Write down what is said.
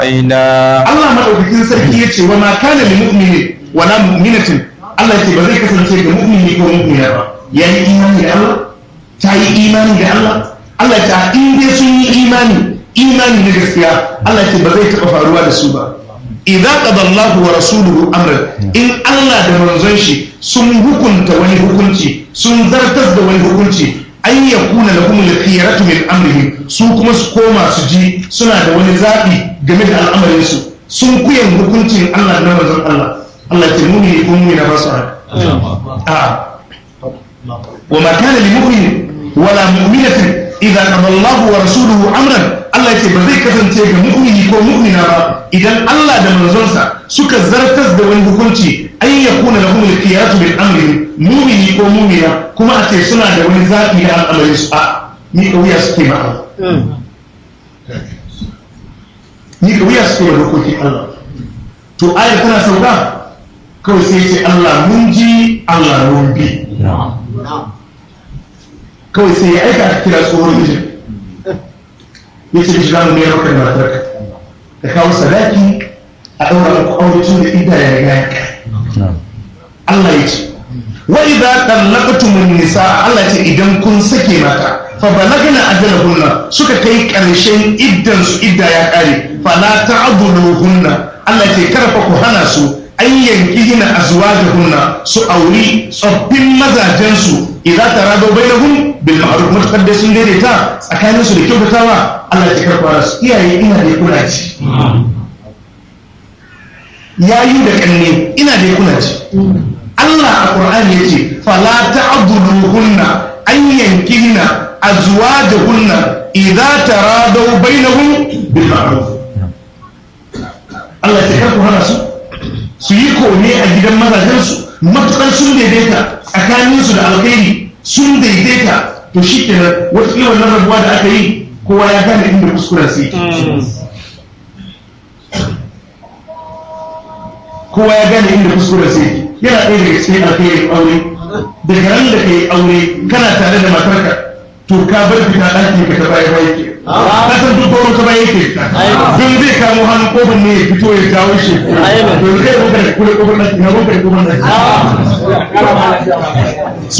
aina Allah madaukakin sarki ya ce wa ma kana lil mu'mini wa la mu'minatin Allah ya ce ba zai kasance ga mu'mini ko mu'mina ba yayi imani da Allah ta yi imani da Allah Allah ya ce in dai sun yi imani imani na gaskiya Allah ya ce ba zai taɓa faruwa da su ba idza qada Allahu wa rasuluhu amran in Allah da manzon shi sun hukunta wani hukunci sun zartar da wani hukunci an yakuna lahum al-khiyaratu min amrihim su kuma su koma su ji suna da wani zabi game da al'amarin su sun kuyan hukuncin Allah da manzon Allah Allah ya ce mu'mini ko mu'mina ba su haka a wa ma kana lil mu'min wala mu'minatin idza qada Allahu wa rasuluhu amran Allah ce ba zai kasance ga mu'mini ko mu'mina ba idan Allah da manzonsa suka zartas da wani hukunci an ya kuna da kuma qiyatu bil amri mu'mini ko mu'mina kuma a ce suna da wani zafi na al'amarin su a ni kauya suke ma Allah ni kauya suke ma dokokin Allah to ayar tana sauka kawai sai ce Allah mun ji Allah mun bi kawai sai ya aika a kira tsohon mijin ya ce shiga mu ne maka da matarka ka kawo sadaki a ɗaura muku aure tun da ida ya riga ya Allah ya ce wa idza tallaqtumun nisa Allah ce idan kun sake mata fa balagna ajalahunna suka kai ƙarshen iddan su idda ya kare fa la ta'dhuluhunna Allah ce karfa ku hana su an yanki gina azwajahunna su auri tsoffin mazajen su idza tarado bainahum bil ma'ruf mutakar da sun daidaita tsakanin su da kyautatawa Allah ya karɓa su iyaye ina da kuna ci yayi da kanne ina da kuna ci Allah a Qur'ani yace fala ta'dhuluhunna an yankihna azwajahunna idza tarado bainahum bil ma'ruf Allah ya karɓa hana su su yi kone a gidan mazajensu matukar sun daidaita tsakaninsu da alkhairi sun daidaita to shi kenan wata wannan rabuwa da aka yi kowa ya gane inda kuskuren su kowa ya gane inda kuskuren su yana ɗaya daga cikin alkhairin aure daga ran da ka yi aure kana tare da matarka to ka bar fita ɗaki ka ta baya baya ke ka san duk gaurin ta baya ke don zai kamo hannun kofar ne ya fito ya jawo shi don kai ruka da kula kofar ɗaki na ruka da kofar ɗaki